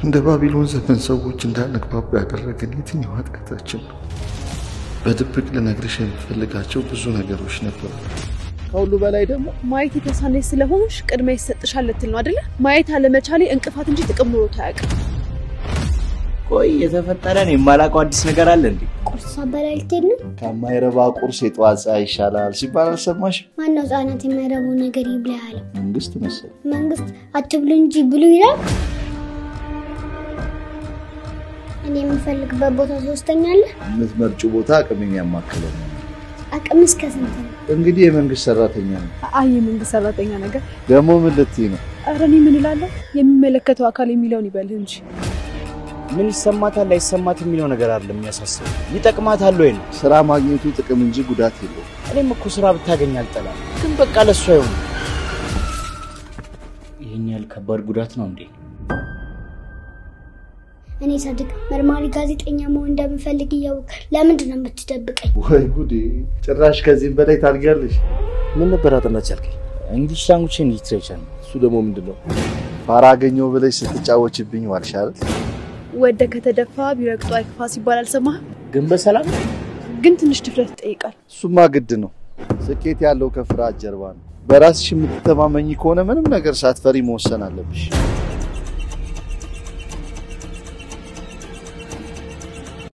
እንደ ባቢሎን ዘመን ሰዎች እንዳንግባባ ያደረገን የትኛው ኃጢአታችን ነው? በድብቅ ልነግርሽ የምፈልጋቸው ብዙ ነገሮች ነበሩ። ከሁሉ በላይ ደግሞ ማየት የተሳነች ስለሆንሽ ቅድሚያ ይሰጥሻል ልትል ነው አይደለ? ማየት አለመቻሌ እንቅፋት እንጂ ጥቅም ኖሮት አያውቅም። ቆይ የተፈጠረን የማላውቀው አዲስ ነገር አለ እንዴ? ቁርስ ሳበላ ልትሄድ ነው? ከማይረባ ቁርስ የጠዋት ፀሐይ ይሻላል ሲባል አልሰማሽም? ማነው ህጻናት የማይረባው ነገር ይብላ ያለው? መንግስት መሰል መንግስት አትብሉ እንጂ ብሉ ይላል። እኔ የምፈልግበት ቦታ ሶስተኛለህ። የምትመርጩ ቦታ አቅሜን ያማከለ ነው። አቅም እስከ ስንት ነው? እንግዲህ የመንግስት ሰራተኛ ነው። አይ የመንግስት ሰራተኛ ነገር ደግሞ ምን ልትይ ነው? ኧረ እኔ ምን እላለሁ? የሚመለከተው አካል የሚለውን ይበልህ እንጂ ምን ይሰማታል አይሰማት የሚለው ነገር አይደለም የሚያሳስብ ይጠቅማታል ወይ ነው። ስራ ማግኘቱ ጥቅም እንጂ ጉዳት የለውም። እኔም እኮ ስራ ብታገኝ አልጠላም፣ ግን በቃ ለሱ አይሆንም። ይህን ያህል ከባድ ጉዳት ነው እንዴ? እኔ ሳድግ መርማሪ ጋዜጠኛ መሆን እንደምፈልግ እያወቅ ለምንድን ነው የምትደብቀኝ? ወይ ጉዴ! ጭራሽ ከዚህም በላይ ታድጊያለሽ። ምን ነበር አጥናች ያልከኝ? እንግሊሽ ላንጉጅ ሊትሬቸር ነው። እሱ ደግሞ ምንድን ነው? ፋራ አገኘው ብለሽ ስትጫወችብኝ ዋልሽ አይደል? ወደ ከተደፋ ቢረግጡ አይክፋ ሲባል አልሰማህም? ግን በሰላም ግን ትንሽ ድፍረት ይጠይቃል። እሱማ ግድ ነው። ስኬት ያለው ከፍርሃት ጀርባ ነው። በራስሽ የምትተማመኝ ከሆነ ምንም ነገር ሳትፈሪ መወሰን አለብሽ።